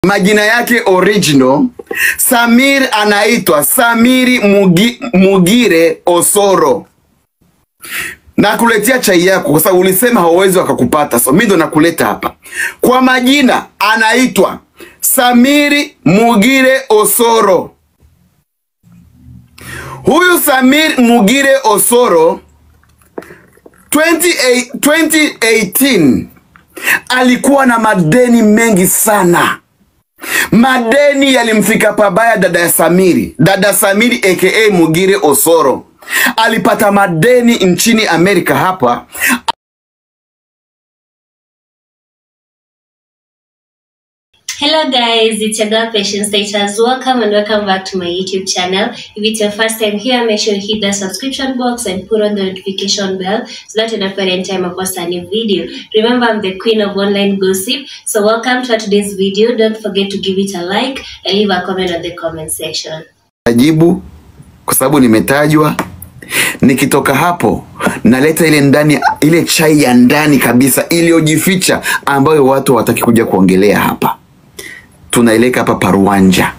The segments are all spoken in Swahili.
majina yake original Samir anaitwa Samiri Mugi, Mugire Osoro. Nakuletea chai yako kwa sababu ulisema hauwezi wakakupata, so mimi ndo nakuleta hapa. Kwa majina anaitwa Samiri Mugire Osoro. Huyu Samir Mugire Osoro 28 2018 alikuwa na madeni mengi sana. Madeni yalimfika pabaya dada ya Samiri, dada Samiri aka Mugire Osoro alipata madeni nchini Amerika hapa. Hello guys, it's your girl Patience Status. Welcome and welcome back to my YouTube channel. If it's your first time here, make sure you hit the subscription box and put on the notification bell so that you don't any time I post a new video. Remember, I'm the queen of online gossip. So welcome to today's video. Don't forget to give it a like and leave a comment on the comment section. Najibu kwa sababu nimetajwa. Nikitoka hapo naleta ile ndani, ile chai ya ndani kabisa iliyojificha ambayo watu hawataki kuja kuongelea hapa. Tunaileka hapa paruanja.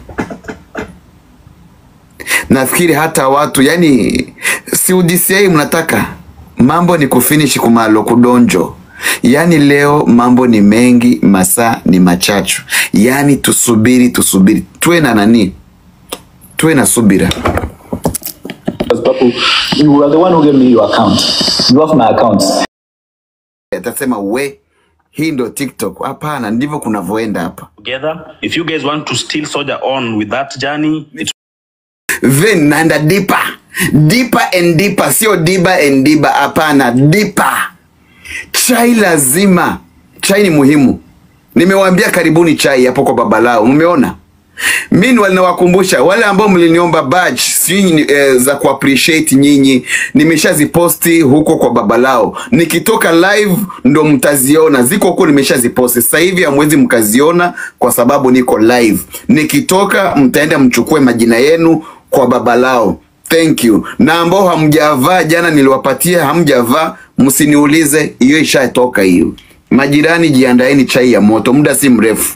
Nafikiri hata watu yani, si UDCI mnataka mambo ni kufinish kumalo kudonjo. Yaani leo mambo ni mengi, masaa ni machachu. Yaani tusubiri, tusubiri, tuwe na nani, tuwe na subira. Because Papu, you are the one who gave me your account. You have my account. atasema we hii ndo TikTok. Hapana, ndivyo kunavyoenda hapa. together. If you guys want to still soldier on with that journey, it's Then naenda deeper, deeper and deeper, sio diba and diba. Hapana, deeper. Chai lazima, chai ni muhimu. Nimewaambia karibuni chai hapo kwa baba lao, mmeona? Mimi walinawakumbusha wale ambao mliniomba badge sijui eh, za ku appreciate nyinyi, nimeshaziposti huko kwa baba lao. Nikitoka live ndo mtaziona, ziko huko, nimeshaziposti sasa hivi, hamwezi mkaziona kwa sababu niko live. Nikitoka mtaenda mchukue majina yenu kwa baba lao. Thank you. Na ambao hamjavaa jana niliwapatia, hamjavaa, msiniulize, hiyo ishatoka hiyo. Majirani, jiandaeni chai ya moto, muda si mrefu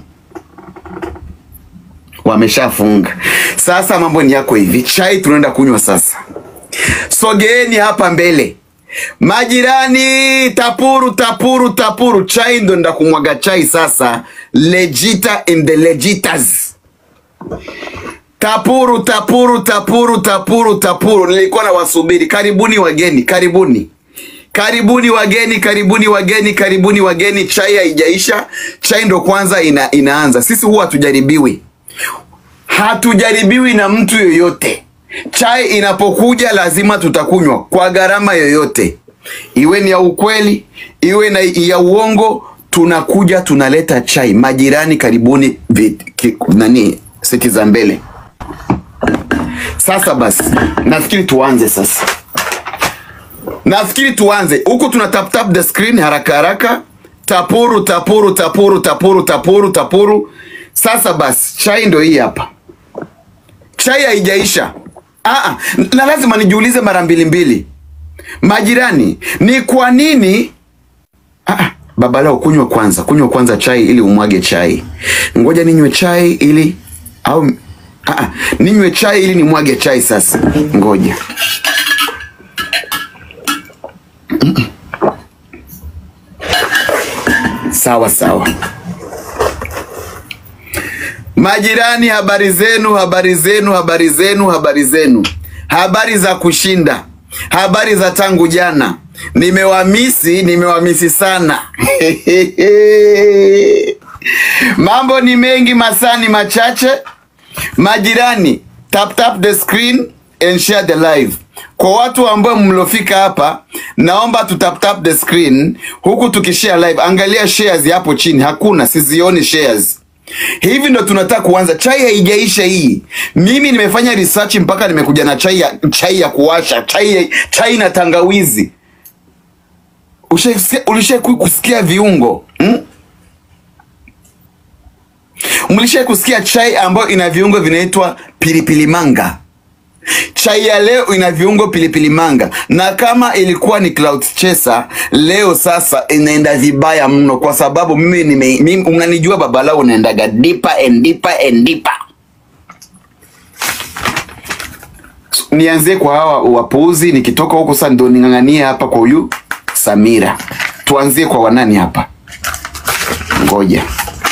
wameshafunga. Sasa mambo ni yako hivi, chai tunaenda kunywa sasa. Sogeeni hapa mbele majirani, tapuru tapuru tapuru, chai ndo nda kumwaga chai sasa. Legita in the legitas Tapuru tapuru tapuru tapuru tapuru, nilikuwa na wasubiri. Karibuni wageni, karibuni karibuni wageni, karibuni wageni, karibuni wageni. Chai haijaisha, chai ndo kwanza ina, inaanza. Sisi huwa hatujaribiwi, hatujaribiwi na mtu yoyote. Chai inapokuja lazima tutakunywa kwa gharama yoyote, iwe ni ya ukweli, iwe na ya uongo. Tunakuja tunaleta chai. Majirani, karibuni vit, ki, nani siti za mbele. Sasa basi, nafikiri tuanze sasa. Nafikiri tuanze huku, tuna tap tap the screen haraka haraka, tapuru tapuru tapuru tapuru tapuru tapuru. Sasa basi, chai ndo hii hapa, chai haijaisha. Ah, na lazima nijiulize mara mbili mbili, majirani, ni kwa nini ah, baba lao, kunywa kwanza, kunywa kwanza chai ili umwage chai. Ngoja ninywe chai ili au ah, ninywe chai ili nimwage chai. Sasa ngoja Sawa sawa. Majirani, habari zenu, habari zenu, habari zenu, habari zenu, habari za kushinda, habari za tangu jana. Nimewamisi, nimewamisi sana. Mambo ni mengi, masaa ni machache. Majirani, tap tap the screen and share the live. Kwa watu ambao mlofika hapa, naomba tu tap tap the screen huku tukishare live. Angalia shares hapo chini, hakuna, sizioni shares. Hivi ndo tunataka kuanza. Chai haijaisha hii. Mimi nimefanya research mpaka nimekuja na chai ya, chai ya kuwasha, chai, ya- chai na tangawizi. Ushasikia- Ulishai kusikia viungo hmm? Mlishai kusikia chai ambayo ina viungo vinaitwa pilipili manga Chai ya leo ina viungo pilipili manga, na kama ilikuwa ni cloud chaser, leo sasa inaenda vibaya mno, kwa sababu mimi nime, mimi unanijua babalao, unaendaga deeper and deeper and deeper. Nianzie kwa hawa wapuuzi, nikitoka huko sasa ndo ning'ang'anie hapa kwa huyu Samira. Tuanzie kwa wanani hapa, ngoja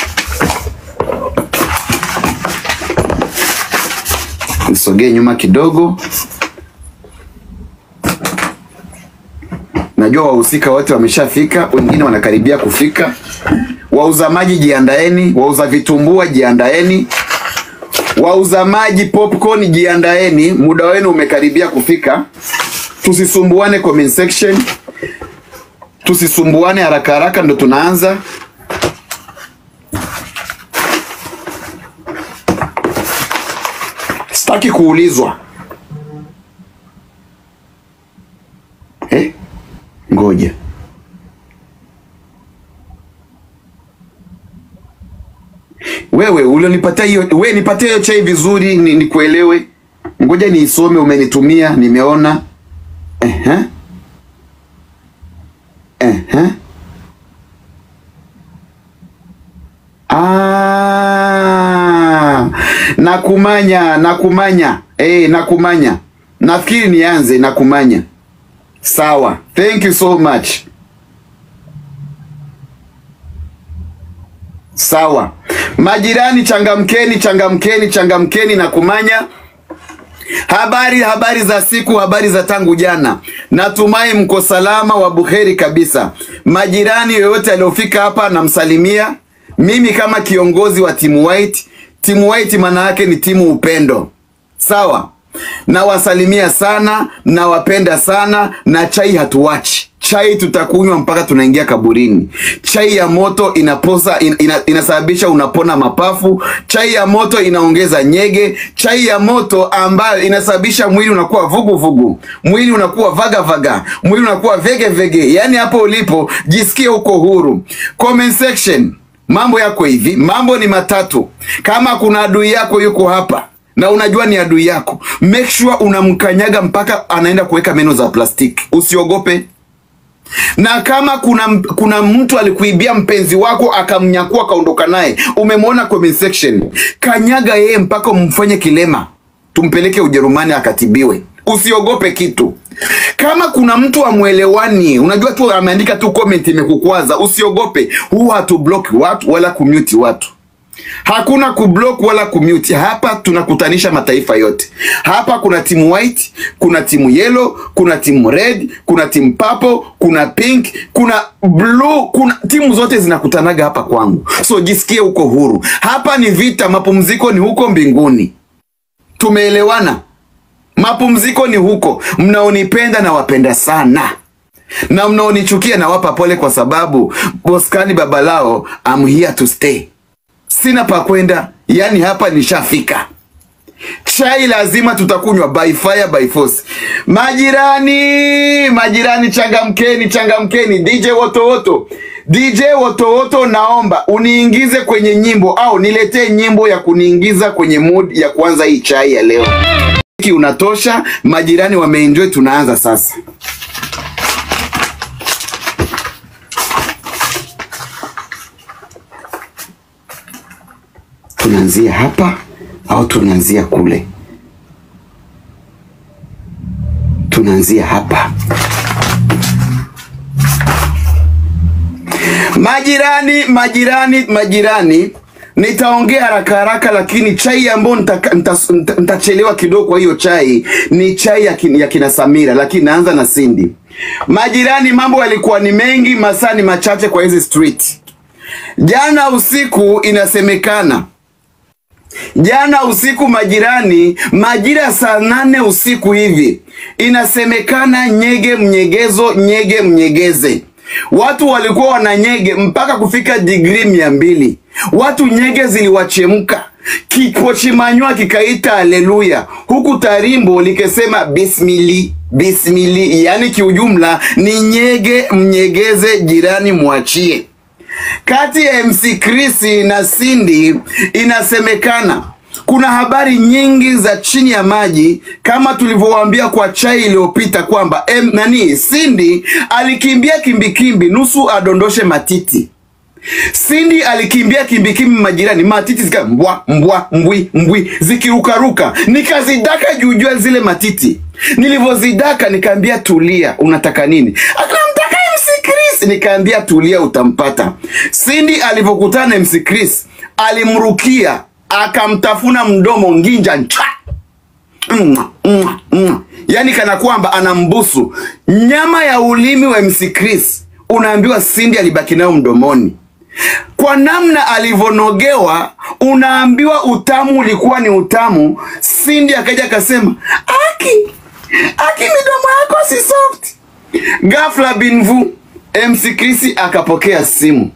nisogee nyuma kidogo. Najua wahusika wote wameshafika, wengine wanakaribia kufika. Wauza maji jiandaeni, wauza vitumbua jiandaeni, wauza maji popcorn jiandaeni, muda wenu umekaribia kufika. Tusisumbuane comment section, tusisumbuane haraka haraka, ndo tunaanza. Sitaki kuulizwa eh? Ngoja wewe ulionipatia hiyo, wewe nipatie hiyo chai vizuri ni, nikuelewe. Ngoja niisome, umenitumia nimeona. Ehe. Ehe. Ah, nakumanya nakumanya eh, nakumanya. Nafikiri nianze nakumanya. Sawa, thank you so much. Sawa, majirani, changamkeni, changamkeni, changamkeni na kumanya. Habari, habari za siku, habari za tangu jana. Natumai mko salama wa buheri kabisa. Majirani yoyote aliyofika hapa namsalimia. Mimi kama kiongozi wa timu White, timu White maana yake ni timu upendo. Sawa, nawasalimia sana, nawapenda sana, na chai hatuwachi. Chai tutakunywa mpaka tunaingia kaburini. Chai ya moto inaposa in, ina, inasababisha unapona mapafu. Chai ya moto inaongeza nyege. Chai ya moto ambayo inasababisha mwili unakuwa vugu vugu, mwili unakuwa vaga vaga, mwili unakuwa vege vege. Yaani hapo ulipo jisikie uko huru. Comment section, mambo yako hivi, mambo ni matatu. Kama kuna adui yako yuko hapa na unajua ni adui yako, make sure unamkanyaga mpaka anaenda kuweka meno za plastiki. Usiogope na kama kuna kuna mtu alikuibia mpenzi wako akamnyakua akaondoka naye, umemwona comment section, kanyaga yeye mpaka umfanye kilema, tumpeleke Ujerumani akatibiwe. Usiogope kitu. Kama kuna mtu amwelewani, unajua tu ameandika tu comment imekukwaza, usiogope. Huu hatu block watu wala kumute watu. Hakuna kublock wala kumute. Hapa tunakutanisha mataifa yote. Hapa kuna timu white, kuna timu yellow, kuna timu red, kuna timu purple, kuna pink, kuna blue, kuna timu zote zinakutanaga hapa kwangu. So jisikie uko huru. Hapa ni vita, mapumziko ni huko mbinguni. Tumeelewana? Mapumziko ni huko. Mnaonipenda na wapenda sana na mnaonichukia nawapa pole, kwa sababu Boskani Babalao, I'm here to stay sina pa kwenda, yani hapa nishafika. Chai lazima tutakunywa by fire by force. Majirani, majirani, changamkeni, changamkeni. DJ Wotowoto, DJ Wotowoto, naomba uniingize kwenye nyimbo au niletee nyimbo ya kuniingiza kwenye mood ya kuanza hii chai ya leo. Hiki unatosha, majirani wameenjoy, tunaanza sasa. tunaanzia hapa au tunaanzia kule? Tunaanzia hapa. Majirani, majirani, majirani, nitaongea haraka haraka, lakini chai ambayo nitaka- nita- nita- nitachelewa kidogo. Kwa hiyo chai ni chai ya, kin, ya kina Samira, lakini naanza na Cindy. Majirani, mambo yalikuwa ni mengi, masaa ni machache kwa hizi street. Jana usiku inasemekana Jana usiku majirani, majira saa nane usiku hivi, inasemekana nyege mnyegezo, nyege mnyegeze. Watu walikuwa wananyege mpaka kufika digrii mia mbili. Watu nyege ziliwachemka, kipochimanywa kikaita haleluya, huku tarimbo likisema bismili bismili, yaani kiujumla ni nyege mnyegeze, jirani mwachie kati ya MC Chris na Cindy inasemekana Kuna habari nyingi za chini ya maji kama tulivyowaambia kwa chai iliyopita kwamba em, nani Cindy alikimbia kimbikimbi nusu adondoshe matiti. Cindy alikimbia kimbikimbi majirani, matiti zika mbwa mbwa mbwi mbwi zikirukaruka, nikazidaka juujua zile matiti. Nilivyozidaka nikaambia tulia, unataka nini? Akamtaka MC Chris, nikaambia tulia, utampata. Cindy alivyokutana na MC Chris alimrukia, akamtafuna mdomo nginja ncha Mwa, mwa, mwa. Yaani kana kwamba anambusu nyama ya ulimi wa MC Chris, unaambiwa Cindy alibaki nayo mdomoni kwa namna alivyonogewa, unaambiwa utamu ulikuwa ni utamu. Cindy akaja akasema, aki aki, midomo yako si soft. Ghafla binvu MC Chris akapokea simu.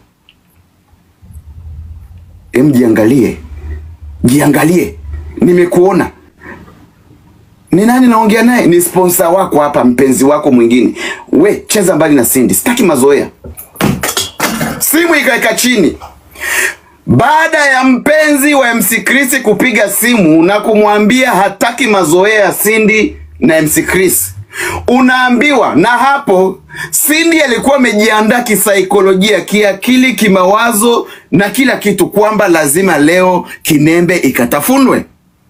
Em, jiangalie, jiangalie, nimekuona. Ni nani naongea naye? Ni sponsor wako hapa, mpenzi wako mwingine. We cheza mbali na Cindy, sitaki mazoea. Simu ikaeka chini. Baada ya mpenzi wa MC Chris kupiga simu na kumwambia hataki mazoea ya Cindy na MC Chris, unaambiwa na hapo Cindy alikuwa amejiandaa kisaikolojia, kiakili, kimawazo na kila kitu kwamba lazima leo kinembe ikatafunwe.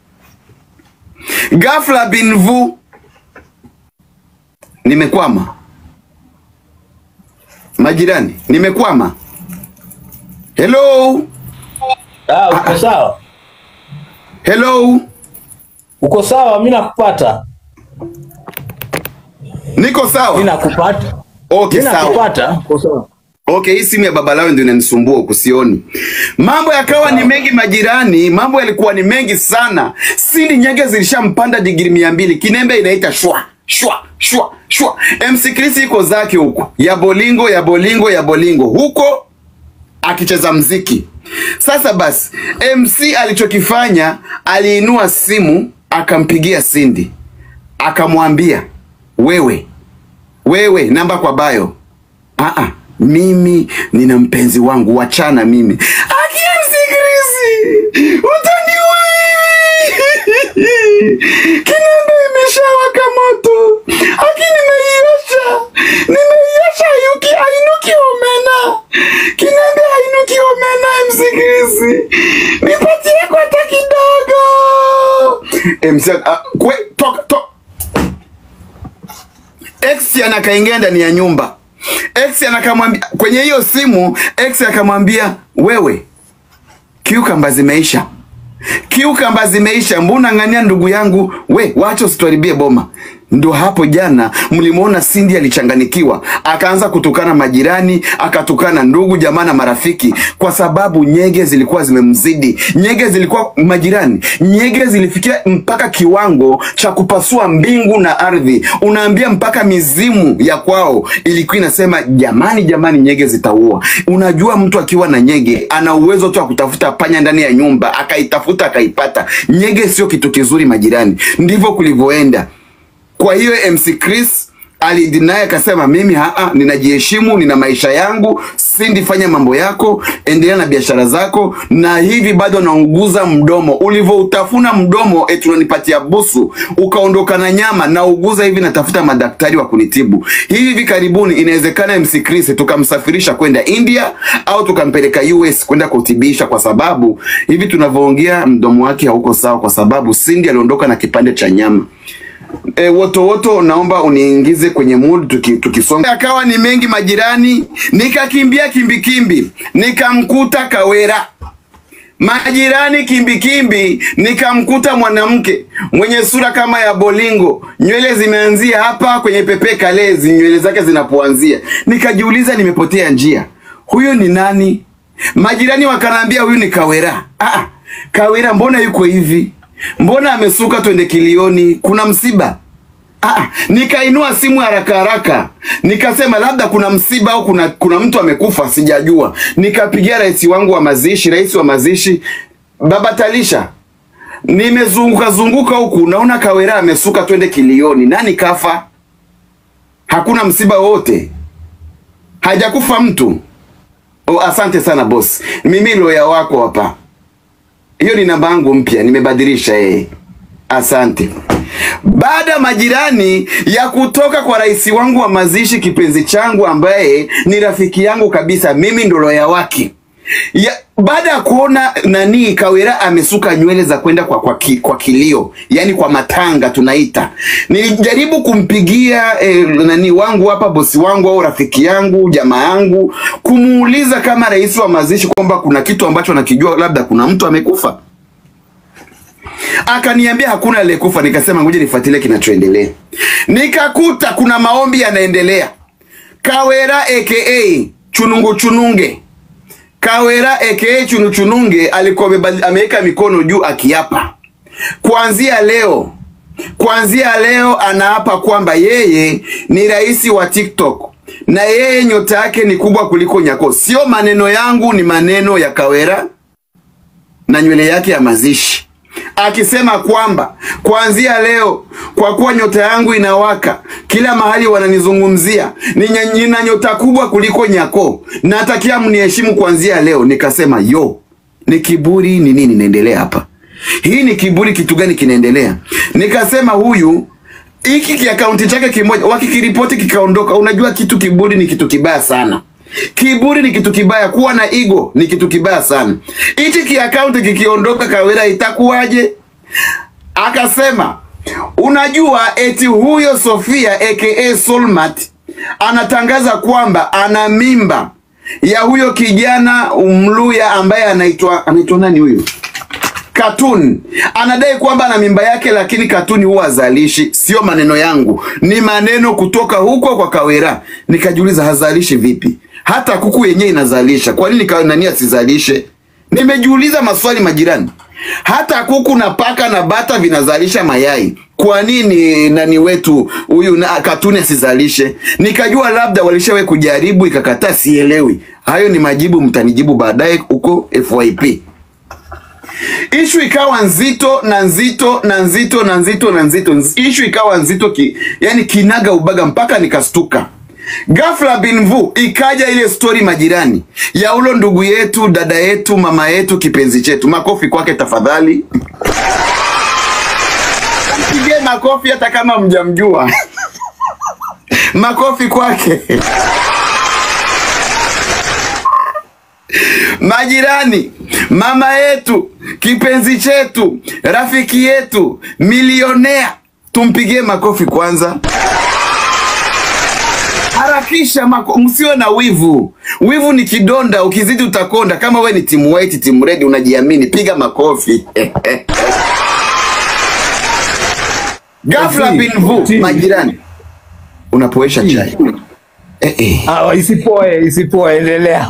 Ghafla binvu, nimekwama majirani, nimekwama. Hello, Ah, uko sawa? hello, Uko sawa? Mimi nakupata. niko Mimi sawa. nakupata. Okay, Mimi sawa. nakupata. Uko sawa? Okay, hii simu ya baba lao ndio inanisumbua huku, sioni. Mambo yakawa ni mengi majirani, mambo yalikuwa ni mengi sana. Cindy nyege zilishampanda digiri mia mbili, kinembe inaita shwa shwa shwa shwa. MC Chris iko zake huko, ya bolingo ya bolingo ya bolingo huko akicheza mziki. Sasa basi, MC alichokifanya aliinua simu akampigia Cindy akamwambia, wewe wewe, namba kwa bayo Aa, mimi nina mpenzi wangu, wachana mimi. Akia msikirizi, utaniua mimi. Kinembe imeshawaka moto. Aki nimeiosha, nimeiosha yuki ainuki omena. Kinembe ainuki omena, msikirizi. Nipatie kwa hata kidogo. MC, ah, kwe, toka, toka. X anakaingia ndani ya nyumba. X anakamwambia kwenye hiyo simu, X akamwambia wewe, kiukamba zimeisha, kiukamba zimeisha, mbona ng'ania ndugu yangu, we wacha usituharibie boma. Ndo hapo jana mlimwona Cindy alichanganikiwa, akaanza kutukana majirani, akatukana ndugu jamaa na marafiki, kwa sababu nyege zilikuwa zimemzidi. Nyege zilikuwa majirani, nyege zilifikia mpaka kiwango cha kupasua mbingu na ardhi. Unaambia mpaka mizimu ya kwao ilikuwa inasema jamani, jamani, nyege zitaua. Unajua mtu akiwa na nyege ana uwezo tu wa kutafuta panya ndani ya nyumba, akaitafuta akaipata. Nyege sio kitu kizuri majirani, ndivyo kulivyoenda. Kwa hiyo MC Chris alidinai akasema, mimi haa, ninajiheshimu, nina maisha yangu. Cindy, fanya mambo yako, endelea na biashara zako, na hivi bado naunguza mdomo. Ulivyoutafuna mdomo, eti unanipatia busu, ukaondoka na nyama na uguza hivi, natafuta madaktari wa kunitibu. Hivi hivi karibuni inawezekana MC Chris tukamsafirisha kwenda India au tukampeleka US kwenda kutibisha, kwa sababu hivi tunavyoongea mdomo wake hauko sawa, kwa sababu Cindy aliondoka na kipande cha nyama. E, woto woto, naomba uniingize kwenye mood tuki, tukisonga. Akawa ni mengi majirani, nikakimbia kimbikimbi, nikamkuta Kawera majirani kimbikimbi, nikamkuta mwanamke mwenye sura kama ya bolingo, nywele zimeanzia hapa kwenye pepe kalezi, nywele zake zinapoanzia. Nikajiuliza, nimepotea njia, huyu ni nani? Majirani wakanaambia huyu ni Kawera. Ah, Kawera mbona yuko hivi? Mbona amesuka twende kilioni? Kuna msiba? Ah, nikainua simu haraka haraka nikasema labda kuna msiba au kuna, kuna mtu amekufa sijajua. Nikapigia rais wangu wa mazishi, rais wa mazishi baba Talisha, nimezunguka zunguka huku naona Kawera amesuka twende kilioni. Nani kafa? Hakuna msiba wote, hajakufa mtu. Oh, asante sana boss, mimi loya wako hapa. hiyo ni namba yangu mpya, nimebadilisha eh. Asante. Baada ya majirani ya kutoka kwa rais wangu wa mazishi, kipenzi changu ambaye ni rafiki yangu kabisa, mimi ndo loya wake ya, baada ya kuona nani Kawera amesuka nywele za kwenda kwa, kwa, ki, kwa kilio, yani kwa matanga tunaita, nilijaribu kumpigia eh, nani wangu hapa, bosi wangu au rafiki yangu jamaa yangu, kumuuliza kama rais wa mazishi kwamba kuna kitu ambacho nakijua, labda kuna mtu amekufa. Akaniambia hakuna aliyekufa. Nikasema ngoja nifuatilie kinachoendelea. Nikakuta kuna maombi yanaendelea. Kawera aka Chunungu Chununge, Kawera aka Chunu Chununge alikuwa amebali- ameweka mikono juu akiapa, kuanzia leo, kuanzia leo anaapa kwamba yeye ni rais wa TikTok na yeye nyota yake ni kubwa kuliko Nyako. Sio maneno yangu, ni maneno ya Kawera na nywele yake ya mazishi akisema kwamba kuanzia leo, kwa kuwa nyota yangu inawaka kila mahali wananizungumzia, Ninya- nina nyota kubwa kuliko Nyako, natakia mniheshimu kuanzia leo. Nikasema yo, ni kiburi ni nini inaendelea hapa? Hii ni kiburi, kitu gani kinaendelea? Nikasema huyu hiki kiakaunti chake kimoja wakikiripoti kikaondoka, unajua kitu kiburi ni kitu kibaya sana. Kiburi ni kitu kibaya, kuwa na ego ni kitu kibaya sana. Hichi kiakaunti kikiondoka, Kawera itakuwaje? Akasema unajua, eti huyo Sofia aka Solmat anatangaza kwamba ana mimba ya huyo kijana Mluya ambaye anaitwa anaitwa nani huyo? Katuni anadai kwamba ana mimba yake, lakini Katuni huwa hazalishi. Sio maneno yangu, ni maneno kutoka huko kwa Kawera. Nikajiuliza, hazalishi vipi? Hata kuku yenyewe inazalisha, kwa nini ka- nani asizalishe? Nimejiuliza maswali majirani, hata kuku na paka na bata vinazalisha mayai, kwa nini nani wetu huyu na Katuni asizalishe? Nikajua labda walishawahi kujaribu ikakataa, sielewi. Hayo ni majibu, mtanijibu baadaye huko FYP. Ishu ikawa nzito na nzito na nzito na nzito na nzito. Ishu ikawa nzito ki, yani kinaga ubaga mpaka nikastuka. Ghafla binvu ikaja ile stori majirani ya ulo ndugu yetu, dada yetu, mama yetu, kipenzi chetu. Makofi kwake tafadhali, mpige makofi hata kama mjamjua. makofi kwake. Majirani, mama yetu, kipenzi chetu, rafiki yetu, milionea, tumpigie makofi kwanza. Harakisha mako, msiwe na wivu. Wivu ni kidonda, ukizidi utakonda. Kama we ni timu white, timu red, unajiamini, piga makofi. Ghafla Ati, bin vu, ati. majirani, unapoesha chai eh, eh. Ah, isipoe isipoe, endelea.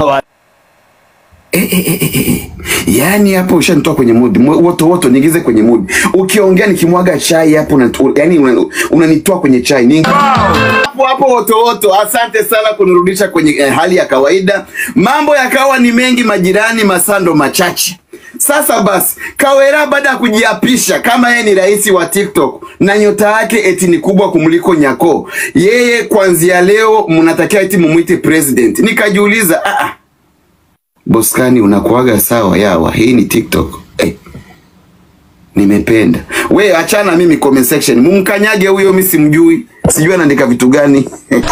Yaani hapo ushanitoa kwenye mood. Mo- Woto woto niingize kwenye mood. Ukiongea nikimwaga chai hapo una, yani una- unanitoa kwenye chai. Ni hapo hapo woto woto. Asante sana kunirudisha kwenye eh, hali ya kawaida. Mambo yakawa ni mengi majirani, masando machache. Sasa basi, Kawera baada ya kujiapisha kama yeye ni rais wa TikTok na nyota yake eti ni kubwa kumliko Nyako, yeye kuanzia leo mnatakiwa eti mumwite president. Nikajiuliza, ah ah, Boskani unakuaga sawa yawa, hii ni TikTok. Eh, nimependa. We achana mimi comment section. Mumkanyage huyo mimi simjui. Sijui anaandika vitu gani.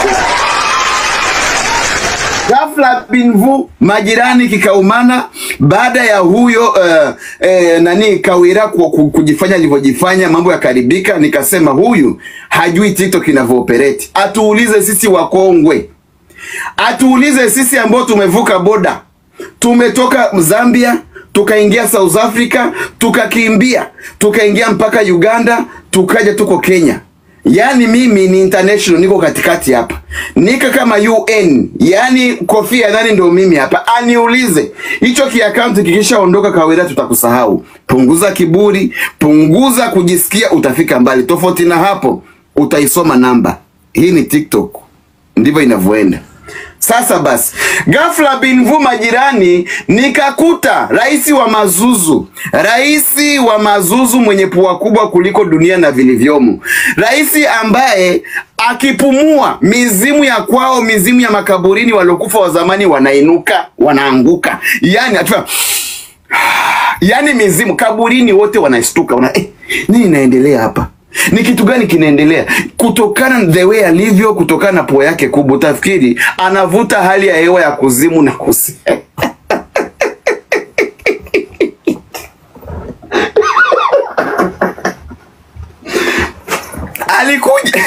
Ghafla binvu majirani kikaumana baada ya huyo uh, eh, nani Kawira ku, ku, kujifanya alivyojifanya, mambo yakaribika. Nikasema huyu hajui TikTok inavyooperate. Atuulize sisi wakongwe, atuulize sisi ambao tumevuka boda, tumetoka Zambia tukaingia South Africa, tukakimbia tukaingia mpaka Uganda, tukaja tuko Kenya. Yaani mimi ni international, niko katikati hapa, nika kama UN, yaani kofia nani ndio mimi hapa. Aniulize hicho kiakaunti kikishaondoka, Kawira, tutakusahau. Punguza kiburi, punguza kujisikia, utafika mbali. Tofauti na hapo, utaisoma namba. Hii ni TikTok, ndivyo inavyoenda. Sasa basi, ghafla binvu majirani, nikakuta rais wa mazuzu, rais wa mazuzu mwenye pua kubwa kuliko dunia na vilivyomo, rais ambaye akipumua mizimu ya kwao, mizimu ya makaburini waliokufa wa zamani wanainuka, wanaanguka, yani atufa yaani mizimu kaburini wote wanastuka wana, eh, nini inaendelea hapa ni kitu gani kinaendelea kutokana na the way alivyo kutokana na pua yake kubwa utafikiri anavuta hali ya hewa ya kuzimu na kusi alikuja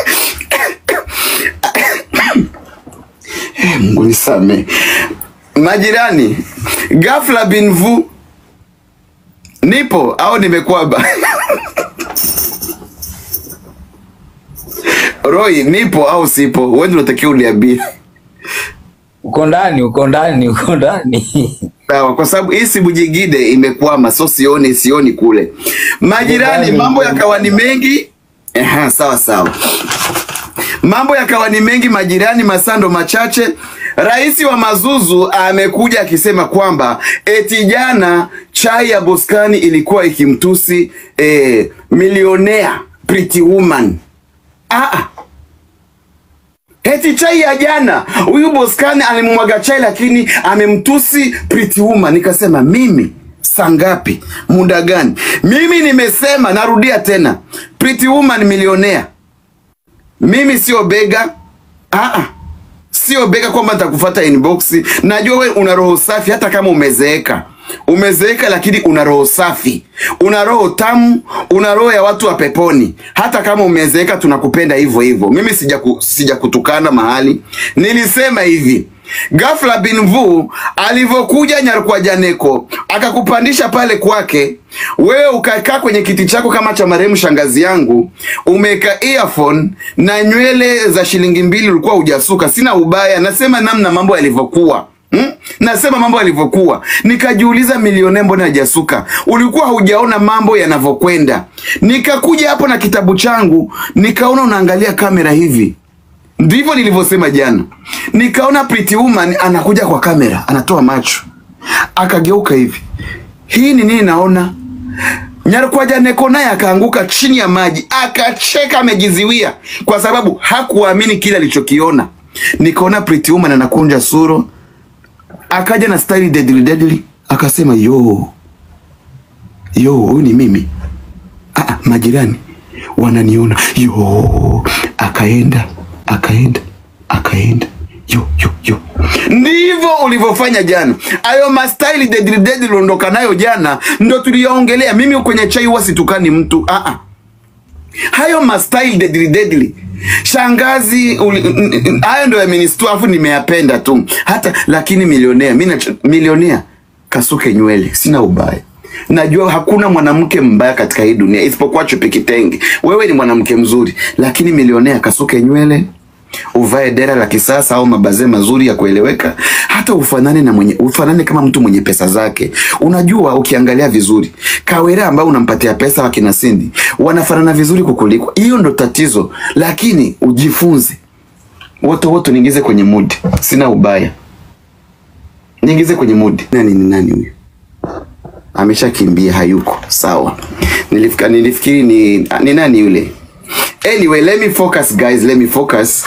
Eh, Mungu nisame. Majirani, ghafla binvu, nipo au nimekwaba? Roy, nipo au sipo? Wewe ndio unatakiwa uniambie. Uko ndani, uko ndani, uko ndani. Sawa, kwa sababu hii simu nyingine imekwama, so sioni sioni kule. Majirani, Ndani, mambo ndani. yakawa ni mengi. Eha, sawa sawa. Mambo yakawa ni mengi majirani, masando machache. Rais wa Mazuzu amekuja akisema kwamba eti jana chai ya Boskani ilikuwa ikimtusi eh, milionea Pretty Woman. Ah, ah. Eti chai ya jana huyu Boskani alimwaga chai lakini amemtusi Pretty Woman. Nikasema mimi saa ngapi? Muda gani? Mimi nimesema, narudia tena, Pretty Woman milionea. Mimi sio bega. Ah ah. Sio bega kwamba nitakufuata inbox. Najua we una roho safi hata kama umezeeka. Umezeeka lakini una roho safi. Una roho tamu, una roho ya watu wa peponi. Hata kama umezeeka tunakupenda hivyo hivyo. Mimi sija ku, sija kutukana mahali. Nilisema hivi. Ghafla bin Vu alivyokuja Nyarukwajaneko akakupandisha pale kwake, wewe ukakaa kwenye kiti chako kama cha marehemu shangazi yangu, umeweka earphone na nywele za shilingi mbili ulikuwa hujasuka. Sina ubaya, nasema namna mambo yalivyokuwa. Hmm? Nasema mambo yalivyokuwa, nikajiuliza milionea, mbona hajasuka? Ulikuwa hujaona mambo yanavyokwenda. Nikakuja hapo na kitabu changu, nikaona unaangalia kamera hivi ndivyo nilivyosema jana. Nikaona Pretty Woman anakuja kwa kamera, anatoa macho, akageuka hivi. Hii ni nini naona? Nyarukwajaneko naye akaanguka chini ya maji, akacheka, amejiziwia kwa sababu hakuamini kile alichokiona. Nikaona Pretty Woman anakunja suro, akaja na style deadly deadly, akasema yo yo, huyu ni mimi. Ah, ah, majirani wananiona yo, akaenda akaenda akaenda yo yo yo. Ndivyo ulivyofanya jana. Ayo mastaili deadly deadly uliondoka nayo jana, ndo tuliyaongelea. Mimi kwenye chai huwa situkani mtu ah ah. Hayo mastaili deadly deadly shangazi uli, n- n- hayo ndo yamenistua, afu nimeyapenda tu hata lakini milionea mi nacho- milionea kasuke nywele, sina ubaya. Najua hakuna mwanamke mbaya katika hii dunia isipokuwa chupi kitenge. Wewe ni mwanamke mzuri, lakini milionea kasuke nywele, uvae dera la kisasa au mabaze mazuri ya kueleweka, hata ufanane na mwenye, ufanane kama mtu mwenye pesa zake. Unajua, ukiangalia vizuri, Kawera ambao unampatia pesa wakina Cindy wanafanana vizuri kukuliko. Hiyo ndo tatizo, lakini ujifunze. Wote wote niingize kwenye mood, sina ubaya, niingize kwenye mood. Nani ni nani huyu? ameshakimbia hayuko sawa. Nilifika, nilifikiri ni, ni nani yule. Anyway, let me focus guys, let me focus.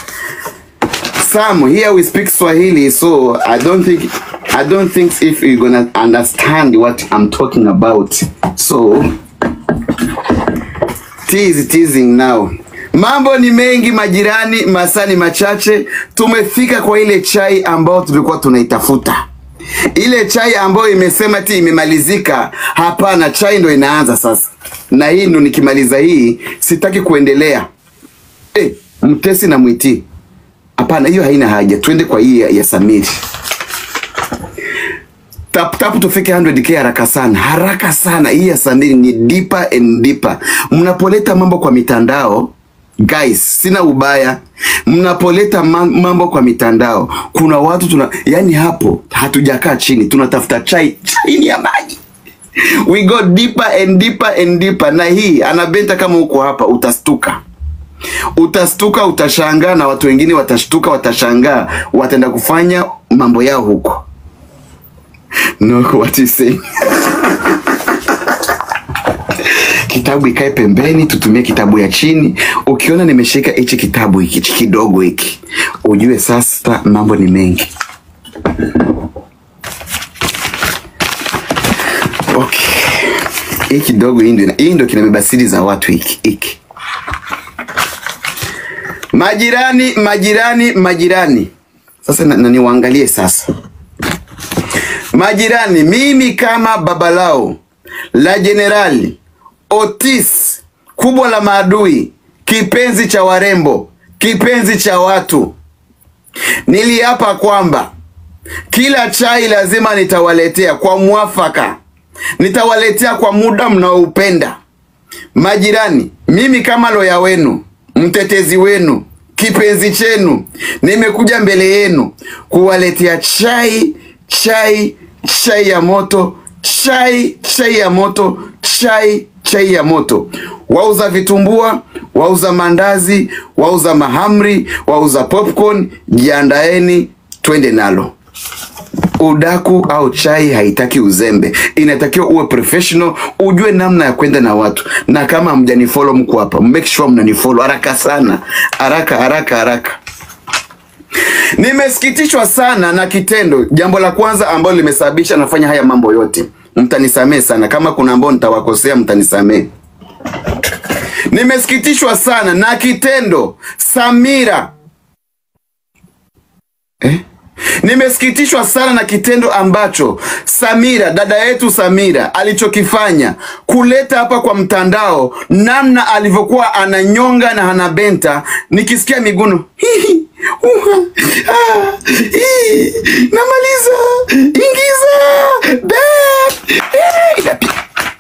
Sam, here we speak Swahili, so I don't think I don't think if you're gonna understand what I'm talking about. So tease teasing now. Mambo ni mengi majirani, masani machache. Tumefika kwa ile chai ambayo tulikuwa tunaitafuta ile chai ambayo imesema ti imemalizika. Hapana, chai ndo inaanza sasa, na hii ndo nikimaliza hii sitaki kuendelea. Eh, mtesi na mwiti, hapana, hiyo haina haja. Twende kwa hii ya, ya Samiri. Tap tap tufike 100k haraka sana, haraka sana. Hii ya Samiri ni deeper and deeper. Mnapoleta mambo kwa mitandao guys, sina ubaya. Mnapoleta ma- mambo kwa mitandao, kuna watu tuna, yani hapo hatujakaa chini, tunatafuta chai chini ya maji. We go deeper and deeper and deeper. Na hii anabenta, kama uko hapa utastuka, utastuka, utashangaa, na watu wengine watashtuka, watashangaa, wataenda kufanya mambo yao huko. No, what you saying? kitabu ikae pembeni, tutumie kitabu ya chini. Ukiona nimeshika hichi kitabu hiki hichi kidogo hiki, ujue sasa mambo ni mengi. hii kidogo, hii ndio hii ndio kinabeba siri za watu hiki hiki. Majirani, majirani, majirani. Sasa na, na niwaangalie sasa majirani. Mimi kama babalao la jenerali Otis, kubwa la maadui, kipenzi cha warembo, kipenzi cha watu, niliapa kwamba kila chai lazima nitawaletea kwa mwafaka, nitawaletea kwa muda mnaoupenda. Majirani, mimi kama loya wenu, mtetezi wenu, kipenzi chenu, nimekuja mbele yenu kuwaletea chai, chai, chai ya moto, chai, chai ya moto, chai, chai ya moto. Wauza vitumbua, wauza mandazi, wauza mahamri, wauza popcorn, jiandaeni, twende nalo. Udaku au chai haitaki uzembe, inatakiwa uwe professional, ujue namna ya kwenda na watu. Na kama hamjanifollow mko hapa, make sure mnanifollow haraka sana, haraka haraka haraka. Nimesikitishwa sana na kitendo, jambo la kwanza ambalo limesababisha nafanya haya mambo yote. Mtanisamee sana kama kuna ambao nitawakosea, mtanisamee. Nimesikitishwa sana na kitendo Samira eh? Nimesikitishwa sana na kitendo ambacho Samira, dada yetu Samira alichokifanya kuleta hapa kwa mtandao, namna alivyokuwa ananyonga na anabenta, nikisikia miguno Hihi, uha, ah, hii, namaliza, ingiza, bet, eh, inapiga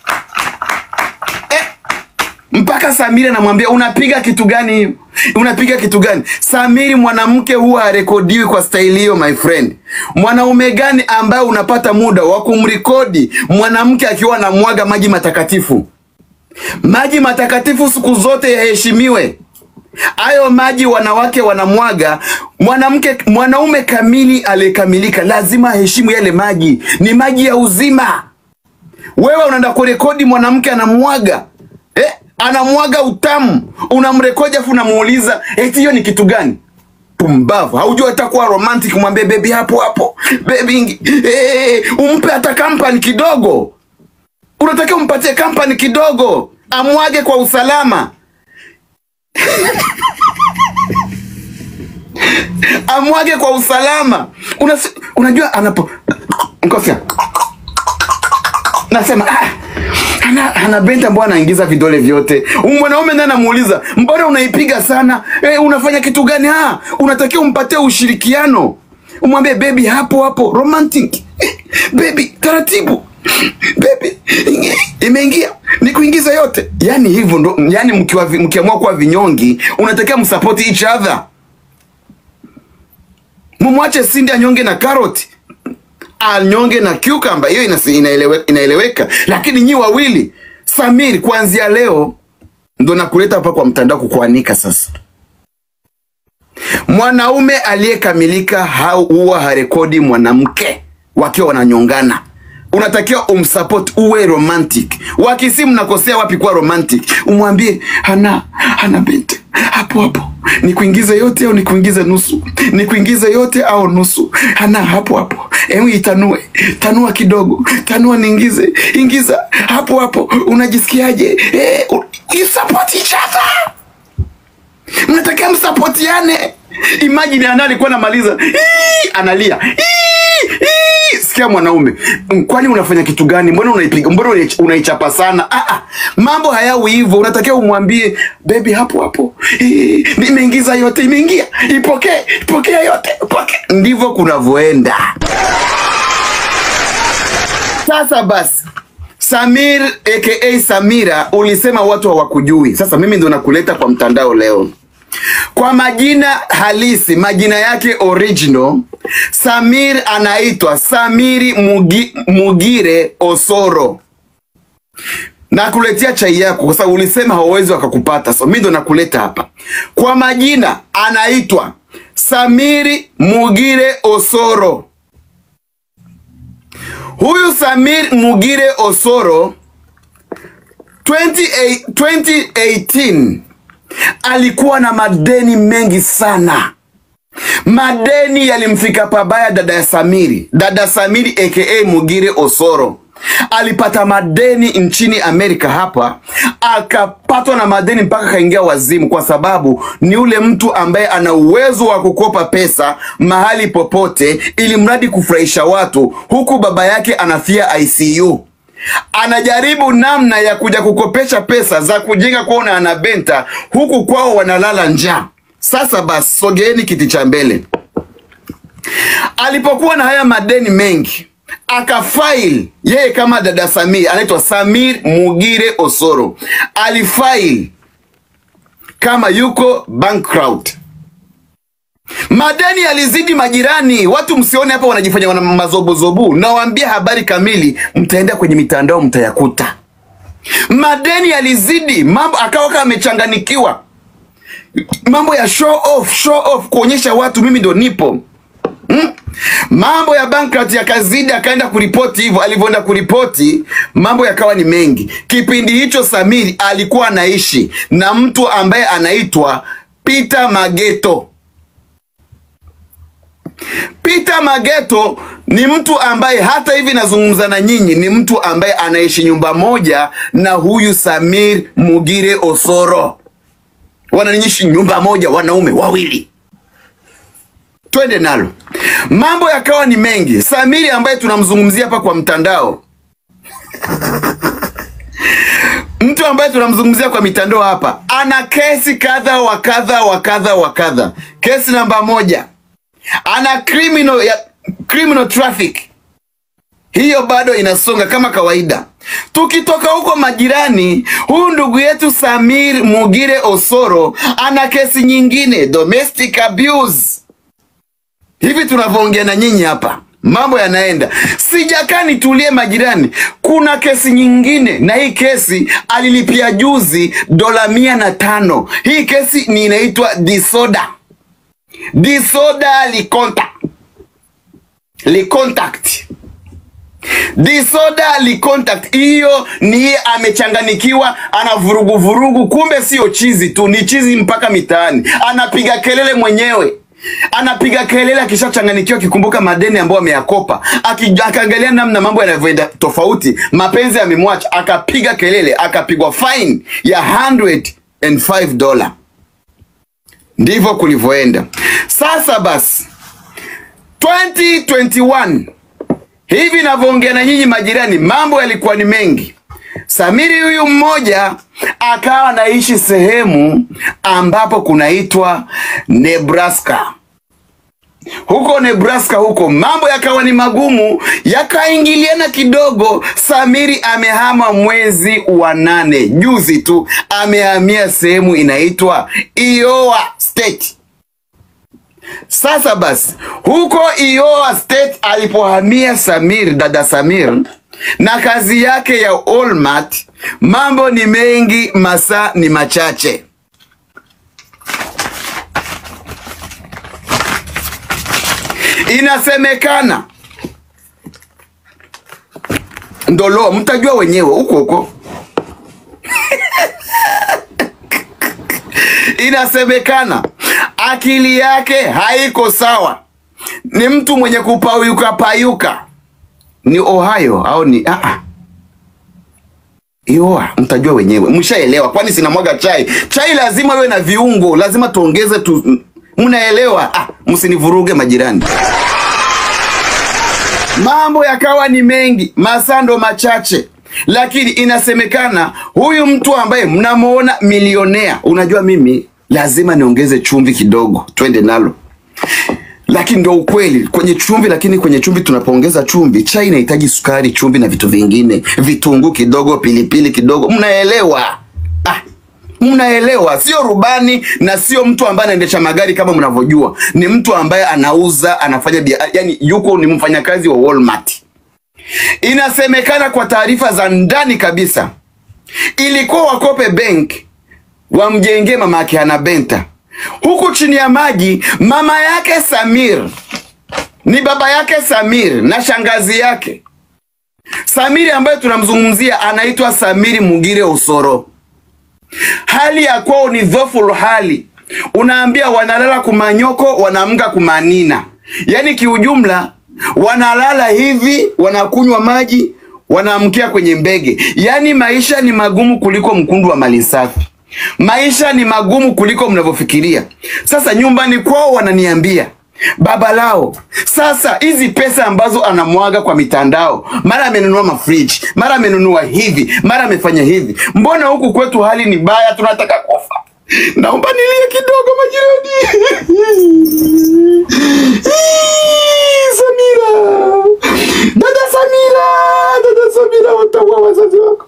mpaka Samiri anamwambia unapiga kitu gani hiyo? Unapiga kitu gani? Samiri, mwanamke huwa harekodiwi kwa staili hiyo, my friend. Mwanaume gani ambaye unapata muda wa kumrekodi mwanamke akiwa anamwaga maji matakatifu? Maji matakatifu siku zote yaheshimiwe. Hayo maji wanawake wanamwaga, mwanamke mwanaume kamili aliyekamilika lazima aheshimu yale maji, ni maji ya uzima. Wewe unaenda kurekodi mwanamke anamwaga eh, anamwaga utamu, unamrekodi afu unamuuliza eti hiyo ni kitu gani? Pumbavu, haujua hata kuwa romantic. Mwambie bebi, hapo hapo bebi, eh, umpe hata kampani kidogo. Unatakiwa umpatie kampani kidogo, amwage kwa usalama amwage kwa usalama. Unas, unajua anapo nkofia nasema ah, ana, ana benta mbona anaingiza vidole vyote. Mwanaume naye anamuuliza mbona unaipiga sana eh, unafanya kitu gani? Ah, unatakiwa umpatie ushirikiano, umwambie bebi, hapo hapo romantic eh, bebi, taratibu bebi, imeingia ni kuingiza yote. Yani hivyo ndo, yani mkiwa vi- mkiamua kuwa vinyongi, unatakiwa msupport each other. Mumwache Cindy anyonge na karoti anyonge na cucumber, hiyo inasi- inaelewe, inaeleweka. Lakini nyi wawili, Samir, kuanzia leo ndo nakuleta hapa kwa mtandao kukuanika sasa. Mwanaume aliyekamilika hau- huwa harekodi mwanamke wakiwa wananyongana. Unatakiwa umsupport, uwe romantic. Wakisi mnakosea wapi kuwa romantic? Umwambie hana hana binti hapo hapo, nikuingize yote au nikuingize nusu, nikuingize yote au nusu, hana hapo hapo, hebu itanue, tanua kidogo, tanua niingize, ingiza hapo hapo, unajisikiaje? Eh, u- you support each other mnatakiwa msapotiane. Imagine ana alikuwa anamaliza "Ii!" analia "Ii! Ii!" sikia mwanaume, "Mm, kwani unafanya kitu gani? Mbona unaipiga, mbona unaich- unaichapa sana? Ah, ah, mambo hayawi hivyo. Unatakiwa umwambie baby, hapo hapo, "Ii, nimeingiza yote, imeingia, ipokee, ipokea yote, ipokee. Ndivyo kunavyoenda. Sasa basi Samir aka Samira, ulisema watu hawakujui. Sasa mimi ndo nakuleta kwa mtandao leo kwa majina halisi, majina yake original. Samir anaitwa Samiri Mugi, Mugire Osoro. Nakuletea chai yako kwa sababu ulisema hawawezi wakakupata, so mimi ndo nakuleta hapa. Kwa majina anaitwa Samiri Mugire Osoro. Huyu Samir Mugire Osoro 28 2018 alikuwa na madeni mengi sana. Madeni yalimfika pabaya dada ya Samiri, dada Samiri aka Mugire Osoro. alipata madeni nchini Amerika hapa, akapatwa na madeni mpaka kaingia wazimu, kwa sababu ni ule mtu ambaye ana uwezo wa kukopa pesa mahali popote, ili mradi kufurahisha watu, huku baba yake anafia ICU anajaribu namna ya kuja kukopesha pesa za kujenga kwao na anabenta, huku kwao wanalala njaa. Sasa basi, sogeeni kiti cha mbele. Alipokuwa na haya madeni mengi, akafail yeye kama dada Samir, anaitwa Samir Mugire Osoro, alifail kama yuko bankrupt. Madeni yalizidi majirani. Watu msione hapa wanajifanya wana mazobozobu, nawaambia habari kamili, mtaenda kwenye mitandao mtayakuta. Madeni yalizidi, mambo akawa kama amechanganikiwa, mambo ya show off, show off, kuonyesha watu mimi ndo nipo Hmm? Mambo ya bankrupt yakazidi, akaenda kuripoti hivyo. Alivyoenda kuripoti, mambo yakawa ni mengi. Kipindi hicho Samiri alikuwa anaishi na mtu ambaye anaitwa Peter Mageto. Peter Mageto ni mtu ambaye hata hivi nazungumza na nyinyi, ni mtu ambaye anaishi nyumba moja na huyu Samir Mugire Osoro, wananiishi nyumba moja, wanaume wawili. Twende nalo, mambo yakawa ni mengi. Samiri ambaye tunamzungumzia hapa kwa mtandao mtu ambaye tunamzungumzia kwa mitandao hapa ana kesi kadha wa kadha wa kadha wa kadha. Kesi namba moja ana criminal, ya, criminal traffic hiyo bado inasonga kama kawaida. Tukitoka huko majirani, huyu ndugu yetu Samir Mugire Osoro ana kesi nyingine domestic abuse. Hivi tunavyoongea na nyinyi hapa, mambo yanaenda. Sijakaa nitulie majirani, kuna kesi nyingine, na hii kesi alilipia juzi dola mia na tano. Hii kesi ni inaitwa disorder disorder licontact licontact disorder licontact. Hiyo ni yeye amechanganikiwa, ana vurugu vurugu, kumbe sio chizi tu, ni chizi mpaka mitaani, anapiga kelele mwenyewe anapiga kelele akishachanganikiwa, akikumbuka madeni ambayo ameyakopa, aki- akaangalia namna mambo yanavyoenda tofauti, mapenzi yamemwacha, akapiga kelele, akapigwa fine ya 105 dola. Ndivyo kulivyoenda. Sasa basi 2021 hivi navyoongea na nyinyi majirani, mambo yalikuwa ni mengi. Samiri huyu mmoja akawa anaishi sehemu ambapo kunaitwa Nebraska. Huko Nebraska huko mambo yakawa ni magumu, yakaingiliana kidogo. Samiri amehama mwezi wa nane, juzi tu amehamia sehemu inaitwa Iowa State. Sasa basi, huko Iowa State alipohamia Samir, dada Samir na kazi yake ya Walmart, mambo ni mengi, masaa ni machache. Inasemekana ndolo, mtajua wenyewe huko huko. Inasemekana akili yake haiko sawa, ni mtu mwenye kupayuka payuka. Ni Ohio au ni ah, ah. Iowa, mtajua wenyewe, mshaelewa. Kwani sinamwaga chai? Chai lazima iwe na viungo, lazima tuongeze tu, mnaelewa? Ah, msinivuruge majirani. Mambo yakawa ni mengi, masando machache, lakini inasemekana huyu mtu ambaye mnamuona milionea, unajua mimi lazima niongeze chumvi kidogo, twende nalo lakini ndo ukweli kwenye chumvi. Lakini kwenye chumvi tunapoongeza chumvi, chai inahitaji sukari, chumvi na vitu vingine, vitunguu kidogo, pilipili kidogo, mnaelewa? Ah, mnaelewa? Sio rubani na sio mtu ambaye anaendesha magari kama mnavyojua, ni mtu ambaye anauza, anafanya bia, yani yuko ni mfanyakazi wa Walmart. Inasemekana kwa taarifa za ndani kabisa, ilikuwa wakope bank wamjengee mama yake Anabenta huku chini ya maji. Mama yake Samir ni baba yake Samir na shangazi yake Samiri ambaye tunamzungumzia anaitwa Samiri Mugire Osoro. Hali ya kwao ni dhoful hali, unaambia wanalala kumanyoko, wanaamka kumanina, yaani kiujumla wanalala hivi, wanakunywa maji, wanaamkia kwenye mbege. Yaani maisha ni magumu kuliko mkundu wa mali safi. Maisha ni magumu kuliko mnavyofikiria. Sasa nyumbani kwao wananiambia baba lao, sasa hizi pesa ambazo anamwaga kwa mitandao, mara amenunua mafriji, mara amenunua hivi, mara amefanya hivi, mbona huku kwetu hali ni baya, tunataka kufa. Naomba nilie kidogo majirani. Samira, dada Samira, dada Samira, wataua wazazi wako.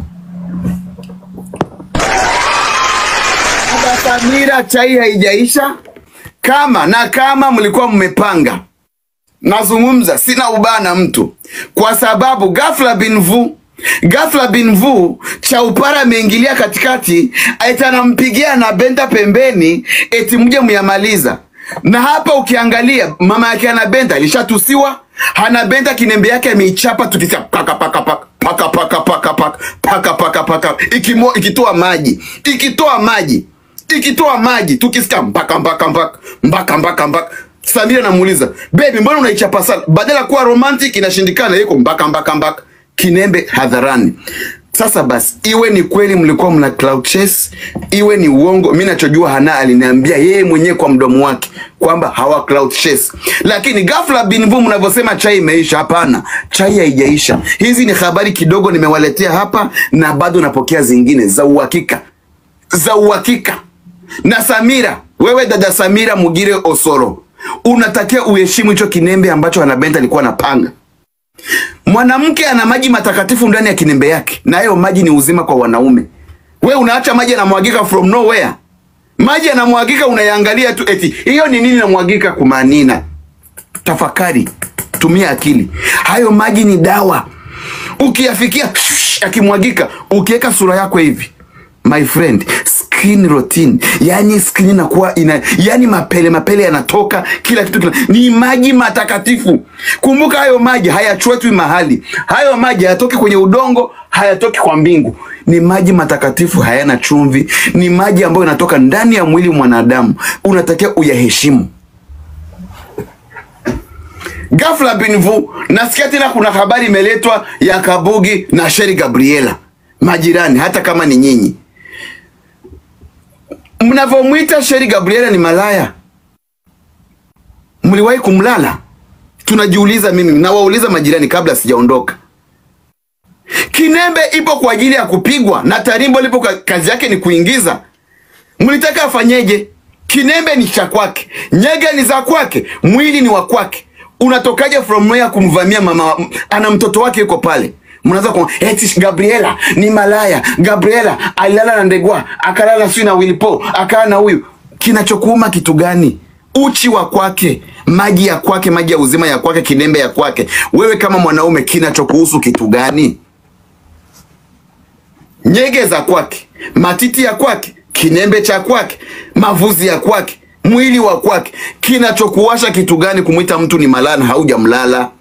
Dada Samira, chai haijaisha. Kama na kama mlikuwa mmepanga, nazungumza, sina ubaya na mtu, kwa sababu ghafla bin vu ghafla bin vu Chaupara ameingilia katikati, eti anampigia na Benta pembeni, eti mje muyamaliza. Na hapa ukiangalia mama yake ana Benta alishatusiwa, hana Benta kinembe yake ameichapa, tukisema paka paka paka paka paka paka paka paka paka paka ikimo ikitoa maji ikitoa maji ikitoa maji tukisikia mpaka mpaka mpaka mpaka mpaka mpaka Samira namuuliza baby, mbona unaichapa sana? Badala ya kuwa romantic inashindikana, iko mpaka mpaka mpaka kinembe hadharani. Sasa basi, iwe ni kweli mlikuwa mna cloud chase, iwe ni uongo, mi nachojua Hana aliniambia yeye mwenyewe kwa mdomo wake kwamba hawa cloud chase, lakini ghafla binvu mnavyosema chai imeisha. Hapana, chai haijaisha. Hizi ni habari kidogo nimewaletea hapa, na bado napokea zingine za uhakika, za uhakika. Na Samira, wewe dada Samira Mugire Osoro, unatakiwa uheshimu hicho kinembe ambacho Anabenta alikuwa anapanga. Mwanamke ana maji matakatifu ndani ya kinembe yake, na hayo maji ni uzima kwa wanaume. We unaacha maji yanamwagika from nowhere, maji yanamwagika, unayaangalia tu, eti hiyo ni nini namwagika kumanina? Tafakari, tumia akili. Hayo maji ni dawa, ukiyafikia shh, yakimwagika, ukiweka sura yako hivi my friend skin routine yani skin inakuwa ina yani mapele mapele yanatoka kila kitu kila, ni maji matakatifu kumbuka hayo maji hayachwetwi mahali hayo maji hayatoki kwenye udongo hayatoki kwa mbingu ni maji matakatifu hayana chumvi ni maji ambayo yanatoka ndani ya mwili mwanadamu unatakiwa uyaheshimu Ghafla binvu nasikia tena kuna habari imeletwa ya Kabugi na Sheri Gabriela, majirani, hata kama ni nyinyi mnavyomwita Sheri Gabriela ni malaya, mliwahi kumlala? Tunajiuliza, mimi nawauliza majirani kabla sijaondoka. Kinembe ipo kwa ajili ya kupigwa na Tarimbo lipo ka- kazi yake ni kuingiza. Mlitaka afanyeje? Kinembe ni cha kwake, nyege ni za kwake, mwili ni wa kwake. Unatokaje from nowhere kumvamia mama? Ana mtoto wake yuko pale, mnaanza kwa eti Gabriela ni malaya. Gabriela alilala na Ndegwa, akalala sio na Wilpo, akaa na huyu. Kinachokuuma kitu gani? Uchi wa kwake, maji ya kwake, maji ya uzima ya kwake, kinembe ya kwake. Wewe kama mwanaume, kinachokuhusu kitu gani? nyege za kwake, matiti ya kwake, kinembe cha kwake, mavuzi ya kwake, mwili wa kwake. Kinachokuwasha kitu gani kumwita mtu ni malaya na haujamlala?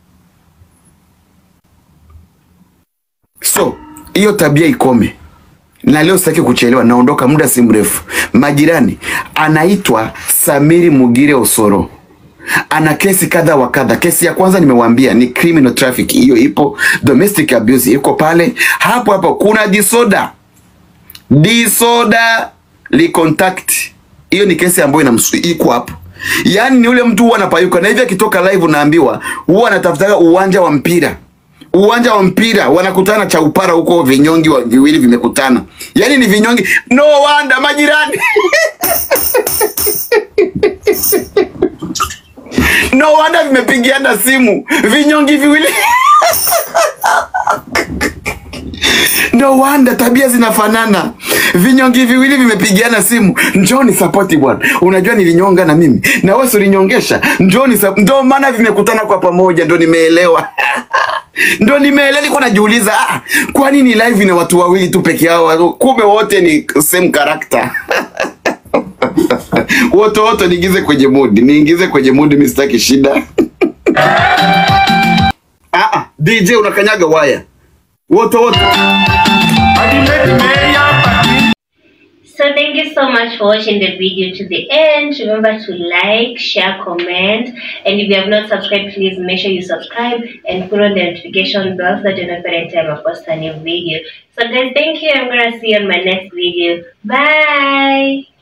So hiyo tabia ikome, na leo sitaki kuchelewa, naondoka muda si mrefu. Majirani, anaitwa Samiri Mugire Osoro ana kesi kadha wa kadha. Kesi ya kwanza nimewaambia ni criminal traffic, hiyo ipo. Domestic abuse iko pale. Hapo hapo kuna disoda, disoda li contact, hiyo ni kesi ambayo inamsu iko hapo. Yaani ni ule mtu huwa anapayuka na hivi akitoka live unaambiwa huwa anatafuta uwanja wa mpira uwanja wa mpira wanakutana cha upara huko, vinyongi wa viwili vimekutana, yaani ni vinyongi. No wonder majirani no wonder vimepigiana simu vinyongi viwili no wonder tabia zinafanana vinyongi viwili vimepigiana simu njoni sapoti bwana unajua nilinyonga na mimi na wewe si ulinyongesha njoni sa... ndo maana vimekutana kwa pamoja ndo nimeelewa ndo nimeelewa niko najiuliza ah, kwa nini live ina watu wawili tu peke yao kumbe wote ni same character wote wote niingize kwenye mudi niingize kwenye mudi mi sitaki shida ah, ah, dj unakanyaga waya wote wote So thank you so much for watching the video to the end. Remember to like, share, comment, and if you have not subscribed, please make sure you subscribe and put on the notification bell so that you know every time I post a new video. So guys, thank you. I'm gonna see you on my next video. Bye.